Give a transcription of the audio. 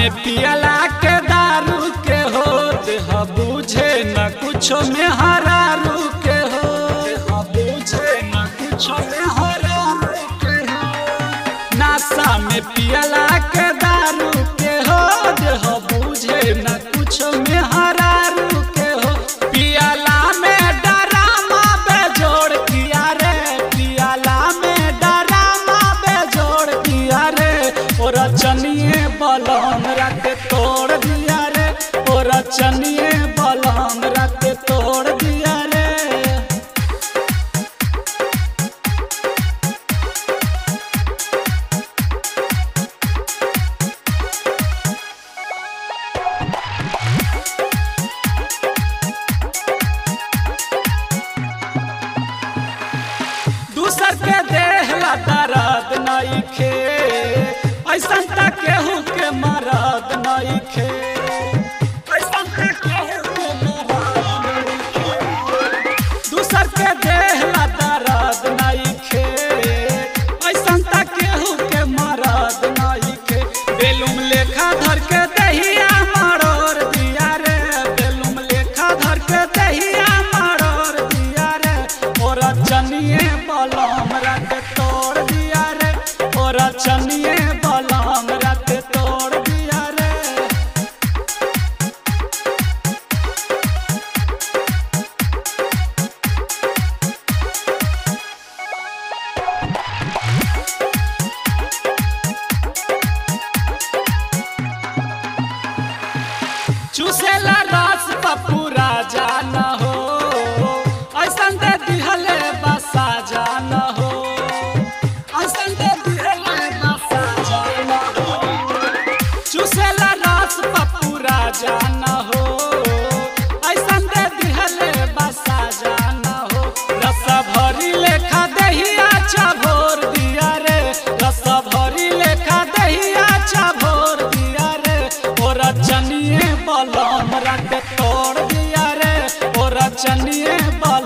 में पियला के दारू के हो देह बुझे न कुछो में हरारू के हो देह बुझे न कुछो में हरारू के हो नासा में पियला के दारू के हो देह बुझे न कुछो में हरारू के हो पियला में डरामा बेजोड़ किया रे पियला में डरामा बेजोड़ किया रे और चनिए बलम रख तोड़ दिया रे और चनिए बलम रख तोड़ दिया रे दूसर के देहला दर्द नइखे ऐसन त केहू के मरद नइखे ऐसन त केहू के मरद नइखे। दूसर के देहला दर्द नइखे ऐसन त केहू के मरद नइखे बेलुम लेखा धर के दहिया मरोड़ दिया रे बेलुम लेखा धर के दहिया मरोड़ दिया रे और चनिए बलम रख तोड़ दिया रे और चनिए बलम रख तोड़ दिया रे चूसेला रस पपूरा जान हो ऐसन दे दिहले बसा जान हो ऐसन दे दिहले बसा जान हो चूसेला रस पपूरा जान हो ऐसन दे दिहले बसा जान हो रस भरी लेखा दहिया चभोर दिया रे रस भरी लेखा दहिया चभोर दिया रे और चनिए बलम रख तोड़ दिया रे और चनिए बलम